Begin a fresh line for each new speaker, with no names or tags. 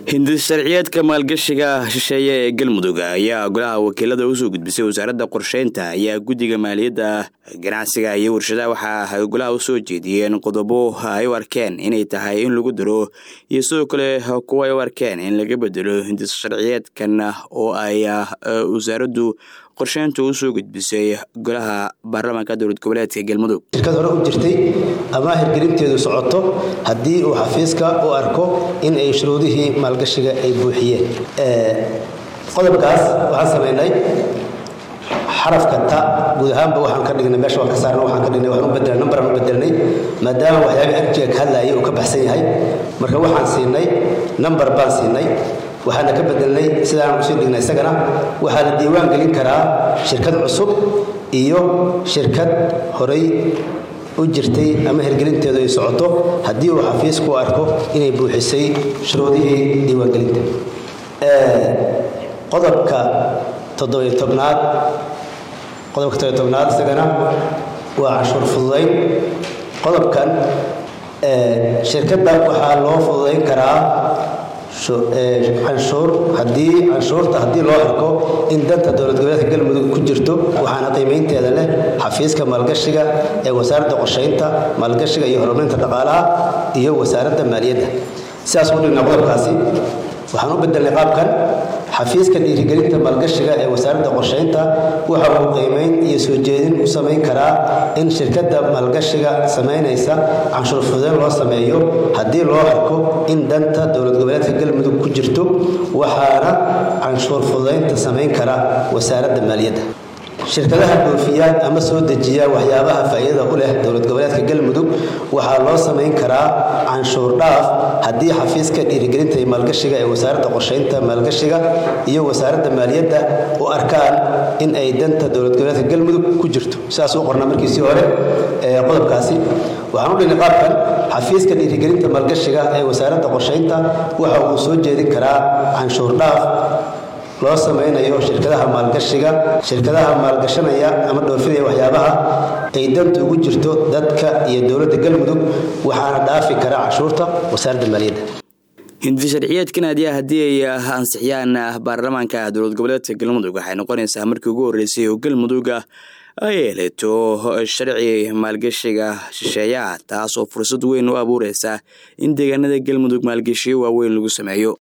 hindis sharciyeedka maalgashiga shisheeye ee galmudug ayaa golaha wakiilada usoo gudbisay wasaaradda qorsheynta ayaa guddiga maaliyadda ganacsiga iyo warshadaha waxa ay golaha usoo jeediyeen qodobo ay u arkeen inay tahay in lagu daro iyo sidoo kale kuwa ay u arkeen in laga bedelo hindis sharciyeedkan oo ay wasaaraddu qorsheyntu usoo gudbisay golaha baarlamaanka dowlad goboleedka galmudug
shirkad hore u jirtay ama hirgelinteedu socoto haddii uu xafiiska u arko in ay shuruudihii maalgashiga ay buuxiyeen qodobkaas waxaan samaynay xarafka ta guud ahaanba waxaan ka dhignay meesha waan ka saarna waxaan ka dhignay waxaan u bedelnay number aan u bedelnay maadaama waxyaaba arjiga ka hadlaayay uu ka baxsan yahay marka waxaan siinay number baan siinay waxaana ka bedelnay sidaan usii dhignay isagana waxaa la diiwaan gelin karaa shirkad cusub iyo shirkad horay u jirtay ama hirgelinteedu ay socoto haddii uu xafiisku arko inay buuxisay shuruudihii diiwaangelinta qodobka toddobiyo tobnaad qodobka toddobiyo tobnaad isagana waa canshuur fududayn qodobkan shirkadda waxaa loo fududayn karaa canshuur haddii canshuurta haddii loo arko in danta dowlad goboleedka galmudug ku jirto waxaana qiimaynteeda leh xafiiska maalgashiga ee wasaaradda qorsheynta maalgashiga iyo horumarinta dhaqaalaha iyo wasaaradda maaliyadda sidaas u dhigna qodobkaasi waxaan u bedelnay qaabkan xafiiska dhiirigelinta maalgashiga ee wasaaradda qorsheynta waxa uu qiimayn iyo soo jeedin u samayn karaa in shirkadda maalgashiga samaynaysa canshuur fududeyn loo sameeyo haddii loo arko in danta dowlad goboleedka galmudug ku jirto waxaana canshuur fududeynta samayn kara wasaaradda maaliyadda shirkadaha dhoofiya ama soo dejiya waxyaabaha faa'iidada u leh dowlad goboleedka galmudug waxaa loo samayn karaa canshuur dhaaf haddii xafiiska dhiirigelinta iyo maalgashiga ee wasaaradda qorsheynta maalgashiga iyo wasaaradda maaliyadda u arkaan in ay danta dowlad goboleedka galmudug ku jirto sidaas u qorna markiisii hore qodobkaasi waxaan u dhignay qaabkan xafiiska dhiirigelinta maalgashiga ee wasaaradda qorsheynta waxa uu soo jeedin karaa canshuur dhaaf loo samaynayo shirkadaha maalgashiga shirkadaha maalgashanaya ama dhoofinaya waxyaabaha ay danta ugu jirto dadka iyo dowladda galmudug waxaana dhaafi kara canshuurta wasaaradda maaliyadda
hindi sharciyeedkan adiya haddii ay ansixiyaan baarlamaanka dowlad goboleedka galmudug waxay noqonaysaa markii ugu horreysay oo galmudug ay heleto sharci maalgashiga shisheeyaha taas oo fursad weyn u abuureysa in deegaanada galmudug maalgashiyo waaweyn lagu sameeyo